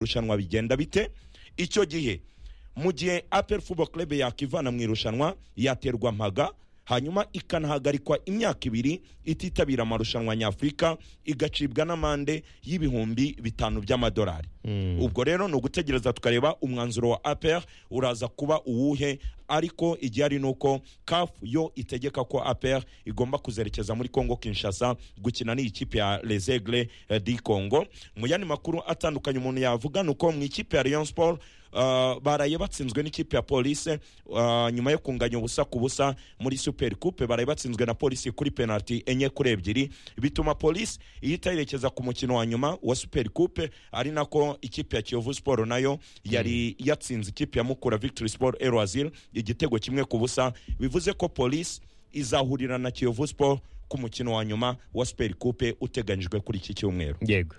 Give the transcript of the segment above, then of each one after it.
irushanwa bigenda bite icyo gihe mu gihe apel football club yakivana mu irushanwa yaterwa mpaga hanyuma ikanahagarikwa imyaka ibiri ititabira amarushanwa nyafurika igacibwa n'amande y'ibihumbi bitanu by'amadolari ubwo rero ni ugutegereza tukareba umwanzuro wa apr uraza kuba uwuhe ariko igihari ni uko caf yo itegeka ko apr igomba kuzerekeza muri congo kinshasa gukina n'ikipe ya lesegre di congo mu yandi makuru atandukanye umuntu yavuga ni uko mu ikipe ya leon sport Uh, baraye batsinzwe n'ikipe ya polise uh, nyuma yo kunganya ubusa ku busa muri super coupe baraye batsinzwe na polisi kuri penalty enye kuri ebyiri bituma polisi ihita yerekeza ku mukino wa nyuma wa super coupe ari nako ikipe ya kiyovu sport nayo yari yatsinze ikipe ya mukura victory sport erwazil igitego kimwe ku busa bivuze ko polisi izahurira na kiyovu sport ku mukino wa nyuma wa super coupe uteganyijwe kuri iki cyumweru yego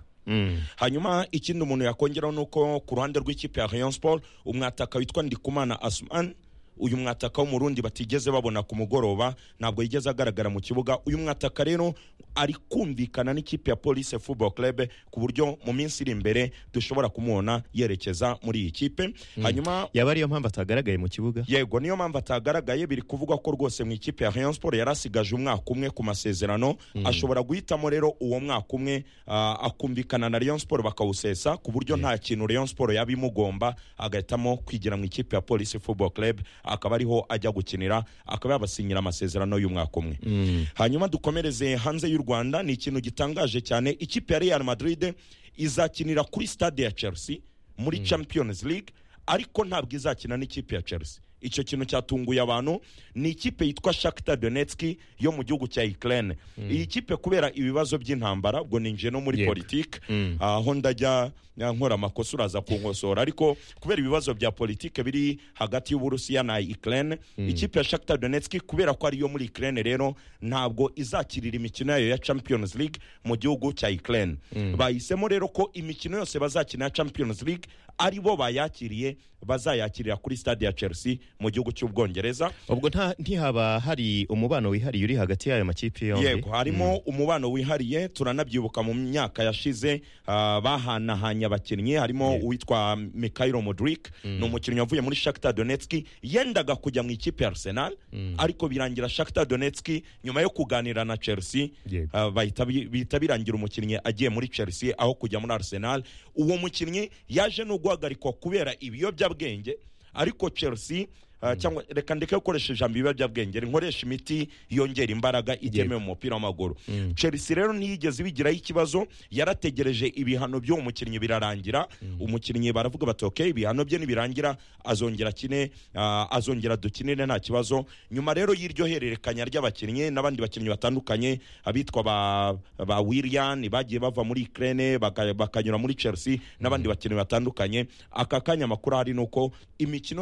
hanyuma ikindi umuntu yakongeraho ni uko ku ruhande rw'ikipe ya rayon sport umwataka witwa ndikumana asuman uyu mwataka w'umurundi batigeze babona ku mugoroba ntabwo yigeze agaragara mu kibuga uyu mwataka rero ari kumvikana n'ikipe ya police football club ku buryo mu minsi iri imbere dushobora kumubona yerekeza muri iyi kipe hanyuma yaba ariyo mpamvu atagaragaye mu kibuga yego niyo mpamvu atagaragaye biri kuvugwa ko rwose mu ikipe ya rayon sport yari asigaje umwaka umwe ku masezerano ashobora guhitamo rero uwo mwaka umwe ah, akumvikana na rayon sport bakawusesa ku buryo nta kintu rayon sport yaba imugomba agahitamo kwigira mu ikipe ya police football club akaba ariho ajya gukinira akaba yabasinyira amasezerano y'umwaka umwe hanyuma dukomereze hanze y'u rwanda ni ikintu gitangaje cyane ikipe ya real madrid izakinira kuri stade ya chelsea muri champions league ariko ntabwo izakina n'ikipe ya chelsea icyo kintu cyatunguye abantu ni ikipe yitwa Shakhtar Donetsk yo mu gihugu cya Ukraine iyi kipe kubera ibibazo by'intambara ubwo ninjiye no muri Yego. politiki aho ndajya ya, nkora amakosa uraza kunkosora ariko kubera ibibazo bya politiki biri hagati y'uburusiya na Ukraine ikipe ya Shakhtar Donetsk kubera ko ariyo muri Ukraine rero ntabwo izakirira imikino yayo ya Champions League mu gihugu cya Ukraine bahisemo rero ko imikino yose bazakina ya Champions League ari bo bayakiriye bazayakirira kuri stade ya Chelsea mu gihugu cy'ubwongereza ubwo nta- ntihaba hari umubano wihariye uri hagati y'ayo makipe yombi yego harimo umubano wihariye turanabyibuka mu myaka yashize ah, bahanahanye abakinnyi harimo uwitwa Mikhailo Mudrik ni umukinnyi wavuye muri Shakhtar Donetsk yendaga kujya mu ikipe ya Arsenal ariko birangira Shakhtar Donetsk nyuma yo kuganira na Chelsea Yego. ah, bahita bi- bihita birangira umukinnyi agiye muri Chelsea aho kujya muri Arsenal uwo mukinnyi yaje no guhagarikwa kubera ibiyobyabwenge ariko Chelsea ah, cyangwa reka ndeke gukoresha ijambo ibiyobyabwenge nkoresha imiti yongera imbaraga itemewe mu mupira w'amaguru Chelsea rero ntiyigeze bigiraho ikibazo yarategereje ibihano by'uwo mukinnyi birarangira umukinnyi baravuga bati ok ibihano bye nibirangira azongera akine ah, azongera dukinire nta kibazo nyuma rero y'iryo hererekanya ry'abakinnyi n'abandi bakinnyi batandukanye abitwa ba, ba Willian bagiye bava muri Ukraine baka- bakanyura muri Chelsea n'abandi bakinnyi batandukanye aka kanya amakuru hari nuko imikino